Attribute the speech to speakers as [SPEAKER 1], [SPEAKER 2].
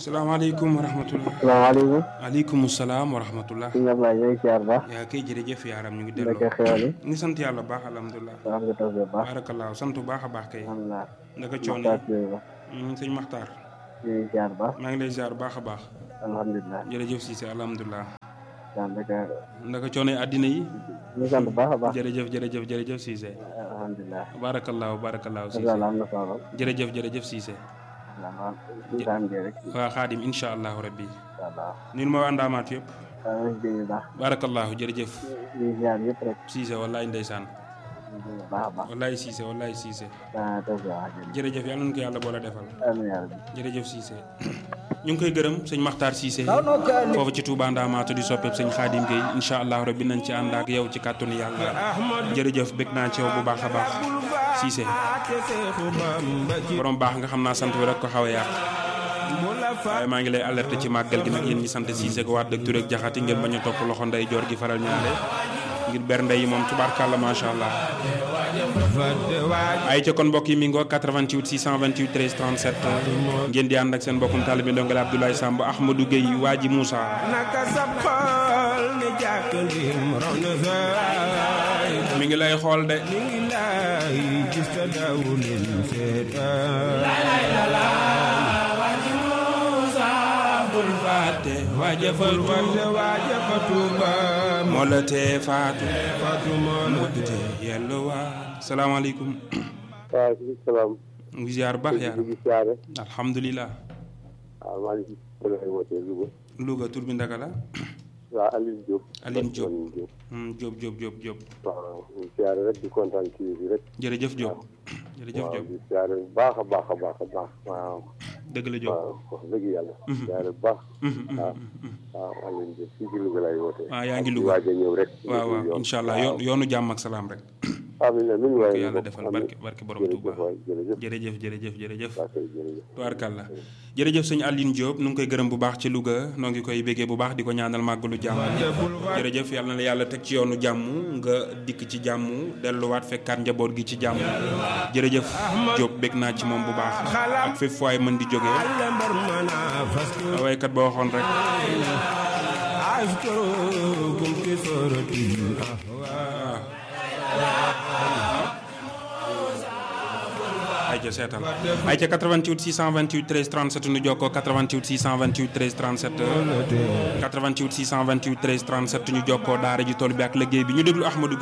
[SPEAKER 1] salaamaaleykum wa rahmatullah
[SPEAKER 2] salaamaaleykum.
[SPEAKER 1] aleykum salaam wa rahmatullah
[SPEAKER 2] sëñ Ablaye ñooy siyaar baax.
[SPEAKER 1] yaa kay jërëjëf yaaram ñu ngi
[SPEAKER 2] naka
[SPEAKER 1] delloo
[SPEAKER 2] xewal yi.
[SPEAKER 1] ñu ngi sant yàlla bu baax alhamdulilah
[SPEAKER 2] am nga taw bu baax.
[SPEAKER 1] baarakallaahu sant bu baax a baax kay
[SPEAKER 2] alhamdulilah.
[SPEAKER 1] naka coono
[SPEAKER 2] Maxtaar Touré ba.
[SPEAKER 1] yi sëñ Maxtaar
[SPEAKER 2] ñooy siyaar baax.
[SPEAKER 1] maa ngi lay ziar bu baax a baax
[SPEAKER 2] alhamdulilah.
[SPEAKER 1] jërëjëf Cissé alhamdulilah
[SPEAKER 2] daanaka
[SPEAKER 1] naka coono yi àddina yi
[SPEAKER 2] ñu sant baax a baax.
[SPEAKER 1] jërëjëf jërëjëf jërëjëf Cissé
[SPEAKER 2] alhamdulilah.
[SPEAKER 1] baarakallaahu baarakallaahu Cissé
[SPEAKER 2] Abdoulaye am na solo.
[SPEAKER 1] jërëjëf jërëjëf Cissé
[SPEAKER 2] waaw suñu saam gi rek.
[SPEAKER 1] waa xaadim incha allahu rabbi
[SPEAKER 2] incha allah.
[SPEAKER 1] nil ma waa ndaamaat yëpp
[SPEAKER 2] waaw ñu ngi déglu baax.
[SPEAKER 1] baarakallaahu jërëjëf
[SPEAKER 2] ñu ngi siyaar yëpp rek.
[SPEAKER 1] Cissé wallaay ndeysaan
[SPEAKER 2] ñu ngi déglu baax a baax.
[SPEAKER 1] wallaay Cissé wallaay Cissé
[SPEAKER 2] daa taw bi wax dëgg.
[SPEAKER 1] jërëjëf yàlla nañu ko yàlla boole defal
[SPEAKER 2] amiin yaa rabbi.
[SPEAKER 1] jërëjëf Cissé ñu ngi koy gërëm sëñ Makhtar Cissé foofu ci Touba Ndamaatu di soppeeb sëñ Khadim Gueye incha allah rabbi nañ ci ànd ak yow ci kàttanu yàlla jërëjëf bég naa ci yow bu baax a baax Cissé borom baax nga xam naa sant bi rek ko xaw a yàq waaye maa ngi lay alerté ci màggal gi nag yéen ñi sant Cissé ko waat dëgg Touré ak jaxati ngeen bañ a topp loxo ndey joor gi faral ñaare ngir bernde yi moom tubaarkàlla macha allah ay ca kon mbokk yi mi ngoo 88 628 13 37 ngeen di ànd ak seen mbokkum taalibe ndongale Abdoulaye Samb Ahmadou Gueye waa ji Moussa
[SPEAKER 3] naka sab xol ne jàkkalim raw na saay
[SPEAKER 1] mi ngi lay xool de
[SPEAKER 3] mi ngi lay gis ta dawulin seetaan
[SPEAKER 1] bul fàtte waajëfal
[SPEAKER 3] wante waaja fa tuuba
[SPEAKER 1] moo la tee faatu
[SPEAKER 3] fatuma
[SPEAKER 1] moo la tee yellu waa salaamaaleykum
[SPEAKER 2] waaw si salaam.
[SPEAKER 1] mu ngi ziar baax
[SPEAKER 2] ñu
[SPEAKER 1] yaaram
[SPEAKER 2] ngi siyaare.
[SPEAKER 1] alhamdulilah
[SPEAKER 2] waaw maa ngi si lay wootee Louga.
[SPEAKER 1] Louga tur bi ndaka la
[SPEAKER 2] waaw Aliou Diop.
[SPEAKER 1] Aline Diop
[SPEAKER 2] Aliou Diop.
[SPEAKER 1] Hmm, Diop Diop Diop Diop
[SPEAKER 2] waaw ñu ngi siyaare rek di kontaan ci bi rek.
[SPEAKER 1] jërëjëf Diop jërëjëf
[SPEAKER 2] waaw
[SPEAKER 1] Diop
[SPEAKER 2] di siyaare bu baax a baax a baax a baax. waaw
[SPEAKER 1] dëgg la Diop
[SPEAKER 2] waaw wax dëgg yàlla. siyaare bu baax. waaw waaw Aliou Diop fii ci Louga lay wootee.
[SPEAKER 1] Ah, yaa ngi
[SPEAKER 2] di
[SPEAKER 1] Louga.
[SPEAKER 2] waaj a ñëw rek.
[SPEAKER 1] waaw waaw incha allah yoon yoonu jàmm ak salaam rek
[SPEAKER 2] amiin amiin
[SPEAKER 1] ko
[SPEAKER 2] waaye
[SPEAKER 1] yàlla defal barke barke borom Touba
[SPEAKER 2] jërëjëf waay jërëjëf.
[SPEAKER 1] jërëjëf jërëjëf jërëjëf
[SPEAKER 2] waa kay jërëjëf.
[SPEAKER 1] tubaarkàlla jërëjëf sëñ Aline Diop nu ngi koy gërëm bu baax ci Louga noo ngi koy béggee bu baax di ko ñaanal màggalu jàmm jërëjëf yàlla na la yàlla teg ci yoonu jàmm nga dikk ci jàmm delluwaat fekkaat njaboot gi ci jàmm jërëjëf Diop bég naa ci moom bu baax ak fépp fu waay mën di jógee
[SPEAKER 3] lambar mana fastu
[SPEAKER 1] waykat ba waxoon rek
[SPEAKER 3] ashkurukum fi suratil ahwa
[SPEAKER 1] ay ca seetal ay ca 88 628 13 37 nu jokkoo 88 628 13 37 88 628 13 37 ñu jokkoo daara ji tool bi ak liggéey bi ñu déglu Ahmadou